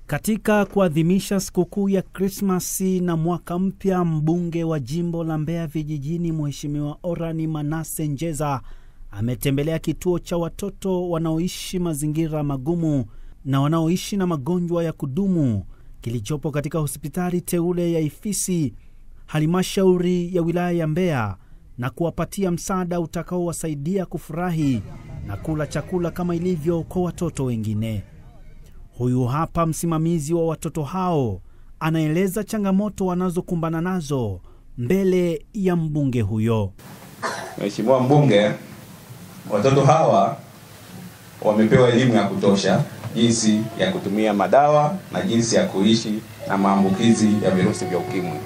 Katika kuadhimisha sikukuu ya Krismasi na mwaka mpya, mbunge wa jimbo la Mbeya Vijijini, Mheshimiwa Orani Manase Njeza ametembelea kituo cha watoto wanaoishi mazingira magumu na wanaoishi na magonjwa ya kudumu kilichopo katika hospitali teule ya Ifisi, halmashauri ya wilaya ya Mbeya, na kuwapatia msaada utakaowasaidia kufurahi na kula chakula kama ilivyo kwa watoto wengine. Huyu hapa msimamizi wa watoto hao anaeleza changamoto wanazokumbana nazo mbele ya mbunge huyo. Mheshimiwa mbunge, watoto hawa wamepewa elimu ya kutosha jinsi ya kutumia madawa na jinsi ya kuishi na maambukizi ya virusi vya ukimwi.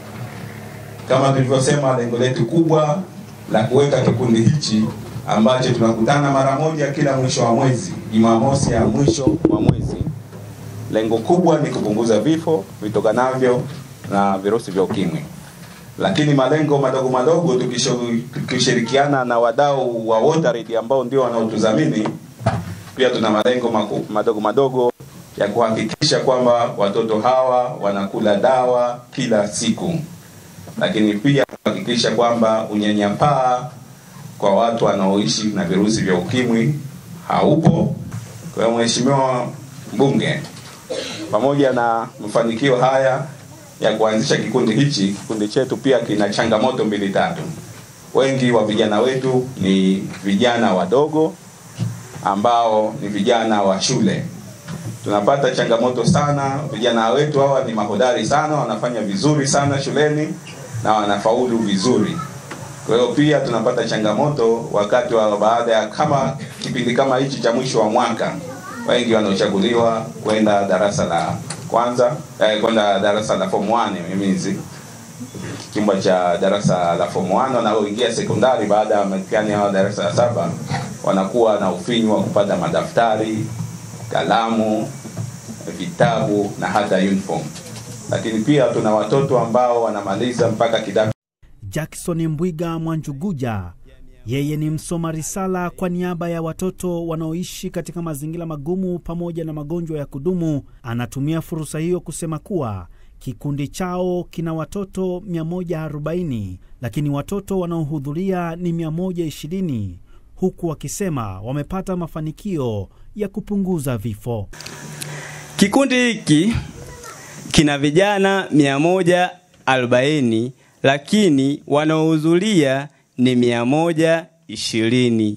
Kama tulivyosema, lengo letu kubwa la kuweka kikundi hichi ambacho tunakutana mara moja kila mwisho wa mwezi, Jumamosi ya mwisho wa mwezi, lengo kubwa ni kupunguza vifo vitokanavyo na virusi vya ukimwi lakini malengo madogo madogo tukishirikiana na wadau wa WaterAid ambao ndio wanaotudhamini, pia tuna malengo maku, madogo madogo ya kuhakikisha kwamba watoto hawa wanakula dawa kila siku, lakini pia kuhakikisha kwamba unyanyapaa kwa watu wanaoishi na virusi vya ukimwi haupo. Kwa hiyo Mheshimiwa Mbunge, pamoja na mafanikio haya ya kuanzisha kikundi hichi, kikundi chetu pia kina changamoto mbili tatu. Wengi wa vijana wetu ni vijana wadogo ambao ni vijana wa shule. Tunapata changamoto sana, vijana wetu hawa ni mahodari sana, wanafanya vizuri sana shuleni na wanafaulu vizuri. Kwa hiyo pia tunapata changamoto wakati wa baada ya kama kipindi kama hichi cha mwisho wa mwaka, wengi wanaochaguliwa kwenda darasa la kwanza eh, kwenda darasa la form 1 mimizi chumba cha darasa la form 1 wanaoingia sekondari baada ya mitihani ya darasa la saba wanakuwa na ufinyu wa kupata madaftari, kalamu, vitabu na hata uniform. Lakini pia tuna watoto ambao wanamaliza mpaka kidato. Jackson Mbwiga Mwanjuguja yeye ni msoma risala kwa niaba ya watoto wanaoishi katika mazingira magumu pamoja na magonjwa ya kudumu. Anatumia fursa hiyo kusema kuwa kikundi chao kina watoto 140 lakini watoto wanaohudhuria ni 120, huku wakisema wamepata mafanikio ya kupunguza vifo. Kikundi hiki kina vijana 140 lakini wanaohudhuria ni mia moja ishirini.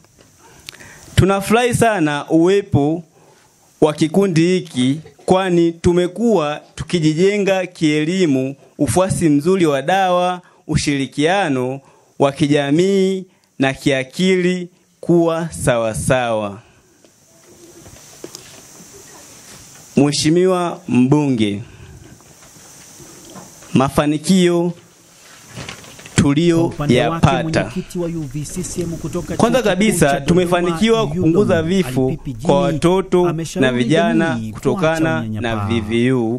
Tunafurahi sana uwepo wa kikundi hiki, kwani tumekuwa tukijijenga kielimu, ufuasi mzuri wa dawa, ushirikiano wa kijamii na kiakili kuwa sawasawa. Mheshimiwa Mbunge, mafanikio tuliyoyapata. Kwanza kabisa tumefanikiwa kupunguza vifo kwa watoto na vijana kutokana na VVU.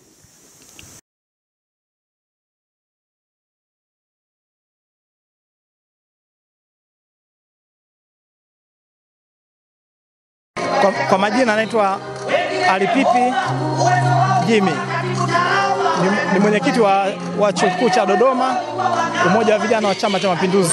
Kwa, kwa majina anaitwa Alipipi Jimmy ni, ni mwenyekiti wa, wa chuo kikuu cha Dodoma, umoja wa vijana wa Chama cha Mapinduzi.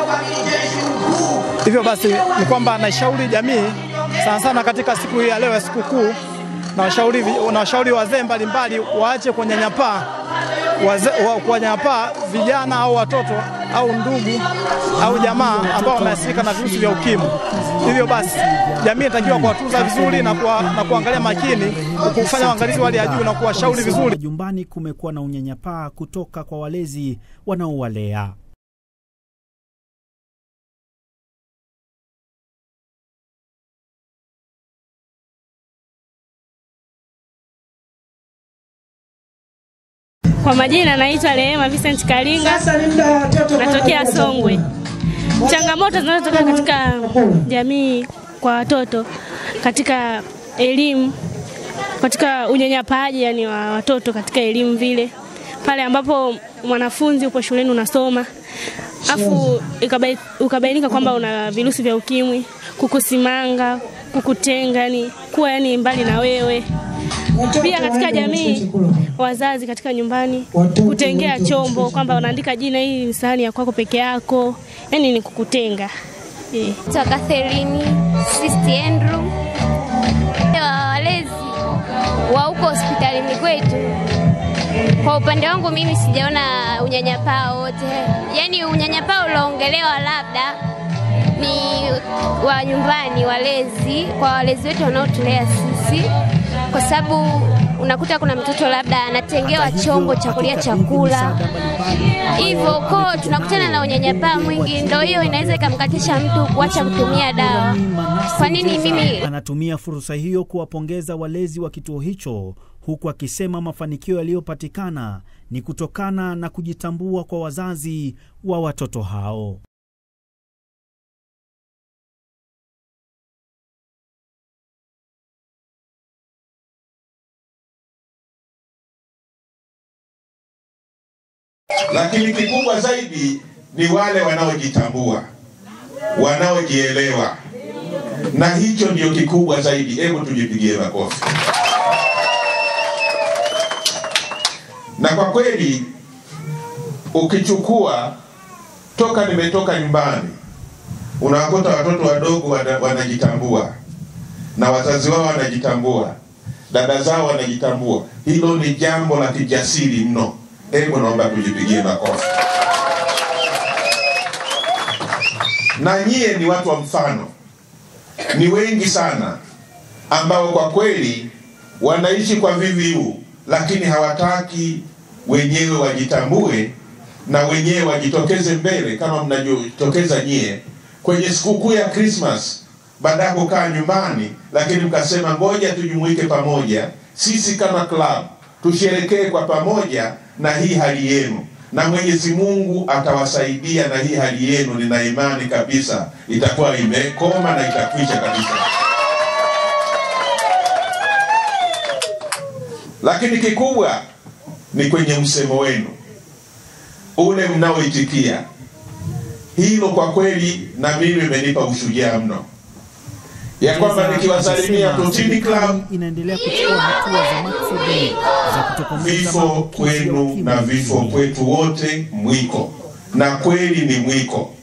Hivyo basi ni kwamba naishauri jamii sana sana katika siku hii ya leo ya sikukuu, na washauri na washauri wazee mbalimbali waache kunyanyapaa wa, kuwanyanyapaa vijana au watoto au ndugu au jamaa ambao wameathirika na virusi vya ukimwi. Hivyo basi jamii inatakiwa kuwatunza vizuri na, kuwa, na kuangalia makini, kufanya uangalizi wa hali ya juu na kuwashauri vizuri. Jumbani kumekuwa na unyanyapaa kutoka kwa walezi wanaowalea. Kwa majina naitwa Rehema Vincent Kalinga, natokea Songwe. Changamoto zinazotokea katika jamii kwa watoto katika elimu, katika unyanyapaaji yani wa watoto katika elimu vile, pale ambapo mwanafunzi upo shuleni unasoma afu ukabainika kwamba una virusi vya ukimwi, kukusimanga, kukutenga, yani kuwa yani mbali na wewe Pia katika jamii, wazazi katika nyumbani kutengea chombo kwamba wanaandika jina, hii ni sahani ya kwako peke yako, yani ni kukutenga eh. Naitwa Catherine Sisti Andrew, wa walezi wa huko hospitalini kwetu. Kwa upande wangu mimi sijaona unyanyapaa wote, yaani unyanyapaa ulioongelewa labda ni wa nyumbani, walezi, kwa walezi wetu wanaotulea sisi, kwa sababu unakuta kuna mtoto labda anatengewa chombo cha kulia chakula hivyo ko tunakutana na unyanyapaa mwingi, ndo hiyo inaweza ikamkatisha mtu kuacha kutumia dawa. Kwa nini mimi anatumia fursa hiyo kuwapongeza walezi wa kituo hicho huku akisema mafanikio yaliyopatikana ni kutokana na kujitambua kwa wazazi wa watoto hao. lakini kikubwa zaidi ni wale wanaojitambua, wanaojielewa, na hicho ndio kikubwa zaidi. Hebu tujipigie makofi. Na kwa kweli ukichukua toka nimetoka nyumbani, unawakuta watoto wadogo wana, wanajitambua na wazazi wao wanajitambua, dada zao wanajitambua. Hilo ni jambo la kijasiri mno. Hebu naomba tujipigie makofi. Na nyie ni watu wa mfano, ni wengi sana ambao kwa kweli wanaishi kwa VVU, lakini hawataki wenyewe wajitambue na wenyewe wajitokeze mbele kama mnajitokeza nyie kwenye sikukuu ya Christmas, baada ya kukaa nyumbani, lakini mkasema ngoja tujumuike pamoja, sisi kama club tusherekee kwa pamoja na hii hali yenu, na Mwenyezi Mungu atawasaidia na hii hali yenu, nina imani kabisa itakuwa imekoma na itakwisha kabisa. Lakini kikubwa ni kwenye msemo wenu ule mnaoitikia. Hilo kwa kweli na mimi imenipa ushujaa mno ya kwamba nikiwasalimia Totini Club, inaendelea kuchukua hatua za maksudi za kutokomeza vifo maambukizi ya kwenu ukimwi na vifo nchini. kwetu wote mwiko, na kweli ni mwiko.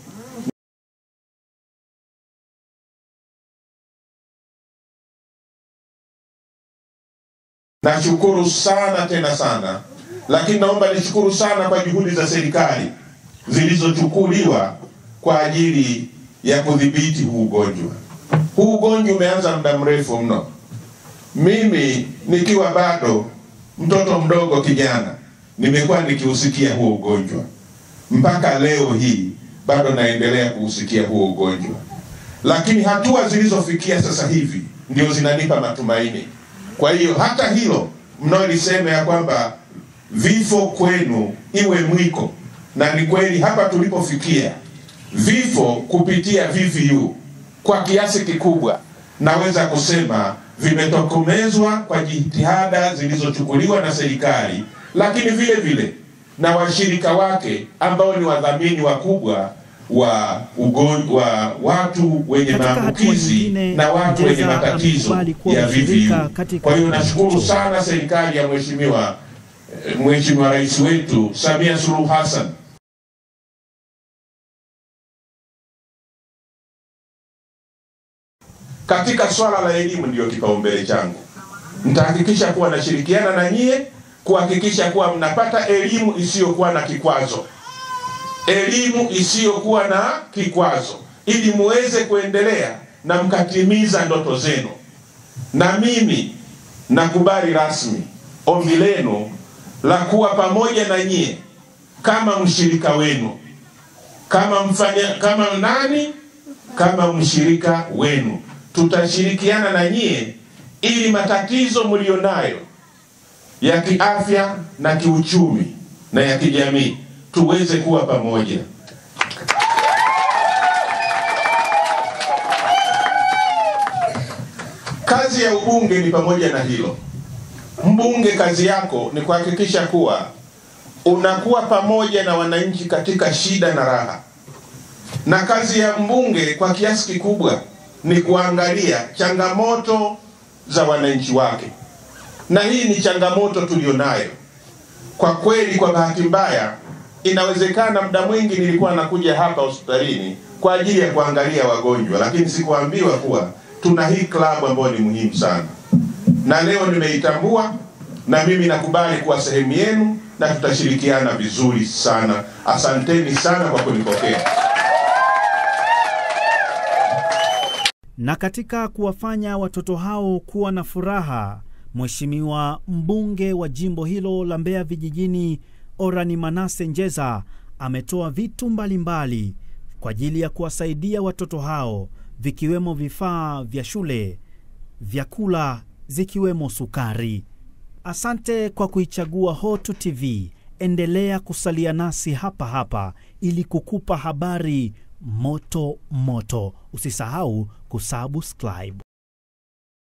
Nashukuru sana tena sana, lakini naomba nishukuru sana kwa juhudi za serikali zilizochukuliwa kwa ajili ya kudhibiti huu ugonjwa. Huu ugonjwa umeanza muda mrefu mno. Mimi nikiwa bado mtoto mdogo kijana, nimekuwa nikiusikia huo ugonjwa mpaka leo hii bado naendelea kuusikia huo ugonjwa, lakini hatua zilizofikia sasa hivi ndio zinanipa matumaini. Kwa hiyo hata hilo mnaolisema ya kwamba vifo kwenu iwe mwiko, na ni kweli hapa tulipofikia vifo kupitia VVU kwa kiasi kikubwa naweza kusema vimetokomezwa kwa jitihada zilizochukuliwa na serikali, lakini vile vile na washirika wake ambao ni wadhamini wakubwa wa ugonjwa wa watu wenye Katika hatua maambukizi nyingine, na watu wenye Ngeza matatizo amekubali kuwa ya mshirika VVU. katika Kwa hiyo kituo nashukuru hicho. sana serikali ya mheshimiwa eh, mheshimiwa rais wetu Samia Suluhu Hassan katika swala la elimu ndiyo kipaumbele changu. Nitahakikisha kuwa nashirikiana na nyie kuhakikisha kuwa mnapata elimu isiyokuwa na kikwazo, elimu isiyokuwa na kikwazo, ili muweze kuendelea na mkatimiza ndoto zenu. Na mimi nakubali rasmi ombi lenu la kuwa pamoja na nyie kama mshirika wenu, kama mfanya, kama nani, kama mshirika wenu. Tutashirikiana na nyie ili matatizo mlionayo ya kiafya na kiuchumi na ya kijamii tuweze kuwa pamoja. Kazi ya ubunge ni pamoja na hilo. Mbunge kazi yako ni kuhakikisha kuwa unakuwa pamoja na wananchi katika shida na raha, na kazi ya mbunge kwa kiasi kikubwa ni kuangalia changamoto za wananchi wake na hii ni changamoto tulionayo kwa kweli. Kwa bahati mbaya, inawezekana muda mwingi nilikuwa nakuja hapa hospitalini kwa ajili ya kuangalia wagonjwa, lakini sikuambiwa kuwa tuna hii klabu ambayo ni muhimu sana, na leo nimeitambua na mimi nakubali kuwa sehemu yenu na tutashirikiana vizuri sana. Asanteni sana kwa kunipokea. Na katika kuwafanya watoto hao kuwa na furaha, Mheshimiwa mbunge wa jimbo hilo la Mbeya Vijijini, Orani Manase Njeza, ametoa vitu mbalimbali mbali kwa ajili ya kuwasaidia watoto hao, vikiwemo vifaa vya shule, vyakula, zikiwemo sukari. Asante kwa kuichagua Hotu TV. Endelea kusalia nasi hapa hapa ili kukupa habari moto moto. Usisahau kusubscribe.